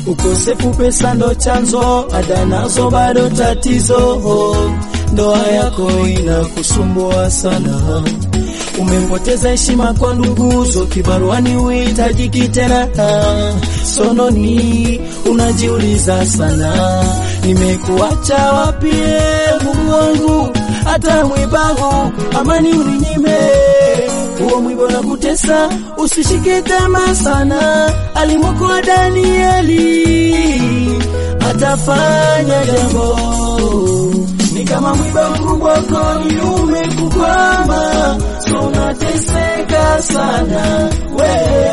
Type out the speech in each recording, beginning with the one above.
Ukosefu pesa ndo chanzo, ada nazo bado tatizo. Ndoa yako inakusumbua sana, umepoteza heshima kwa nduguzo, kibaruani uitajiki tena. Sononi unajiuliza sana, nimekuacha wapi Mungu wangu, hata mwibangu amani uninyime huo mwibo na kutesa, usishike tamaa sana. Alimwokoa Danieli, atafanya jambo. Ni kama mwiba mkubwa koni umekukwama, so unateseka sana we.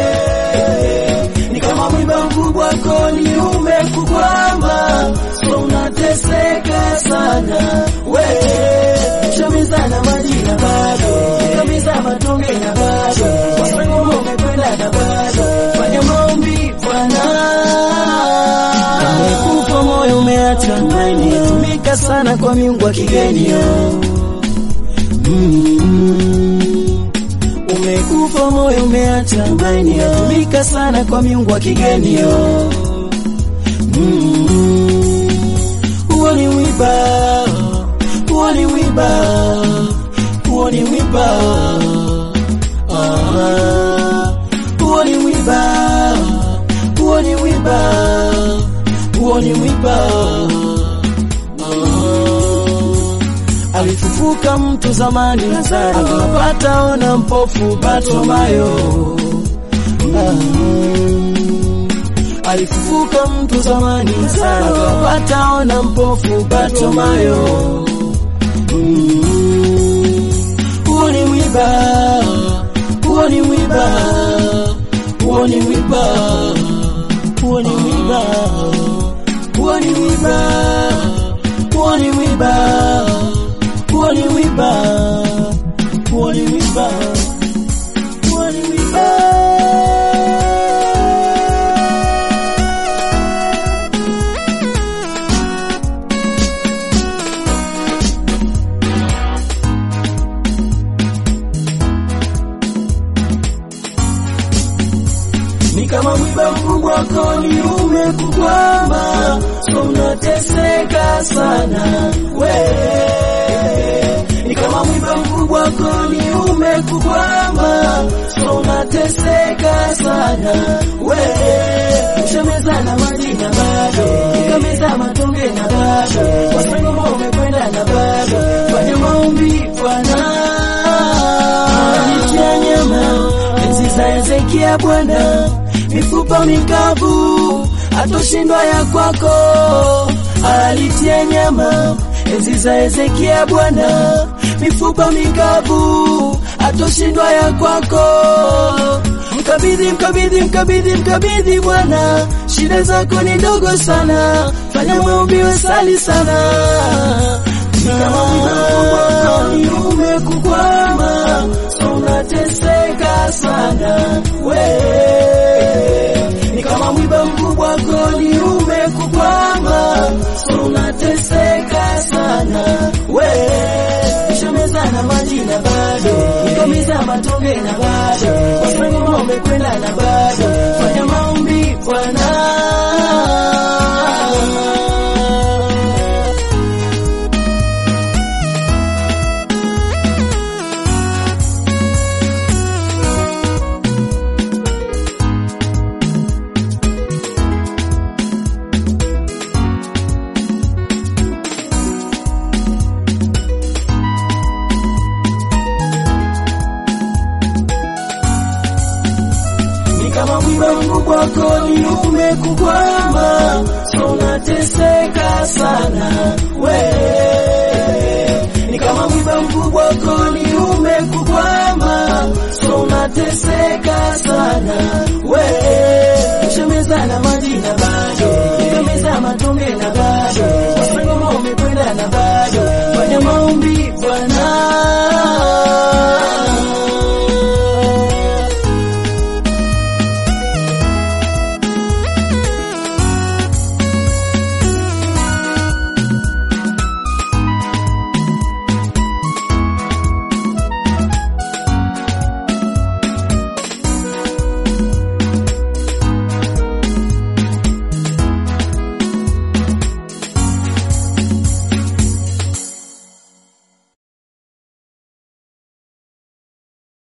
Ni kama mwiba mkubwa koni umekukwama, so unateseka sana we. Shamizana majina bado, kamiza matonge na bado, wasangoma umekwenda na bado, fanya maombi Bwana. Umekufa moyo umeacha tumaini, tumika sana kwa miungu wa kigeni yo. Mm. Umekufa moyo umeacha tumaini, tumika sana kwa miungu wa kigeni yo. Mm. Huo ni wiba, huo ni wiba, huo ni wiba, ah, huo ni wiba, huo ni wiba, huo ni wiba, ah. Alifufuka mtu zamani Lazaro, akapata ona mpofu Bartimayo, ah. Alifufuka mtu zamani Lazaro, akapata ona mpofu Bartimayo. Mm. Huo ni wiba, huo ni wiba, huo ni wiba, huo ni wiba, huo ni wiba, huo ni wiba, huo ni wiba, huo ni wiba, huo ni wiba. ni kama mwiba mkubwa koni umekukwama, so unateseka sana we. Ni kama mwiba mkubwa koni umekukwama, so unateseka sana we. Ushameza na maji na bado, ukameza matonge na bado, wasangoma umekwenda na bado, fanya maombi Bwana alitia nyama enzi za Hezekia Bwana, mifupa mikavu atoshindwa ya kwako. Alitia nyama enzi za Hezekia Bwana, mifupa mikavu atoshindwa ya kwako. Mkabidhi, mkabidhi, mkabidhi, mkabidhi Bwana, shida zako ni ndogo sana, fanya maombi, wesali sana ni kama mwiba umekukwama, so unateseka sana we. Ni kama mwiba mkubwa koni umekukwama, so unateseka sana we. Ushameza na maji na bado, ukamiza matonge na bado, wasangoma umekwenda na bado, fanya maombi Bwana. ni kama mwiba mkubwa koni umekukwama, so unateseka sana we. Ni kama mwiba mkubwa koni umekukwama, so unateseka sana we.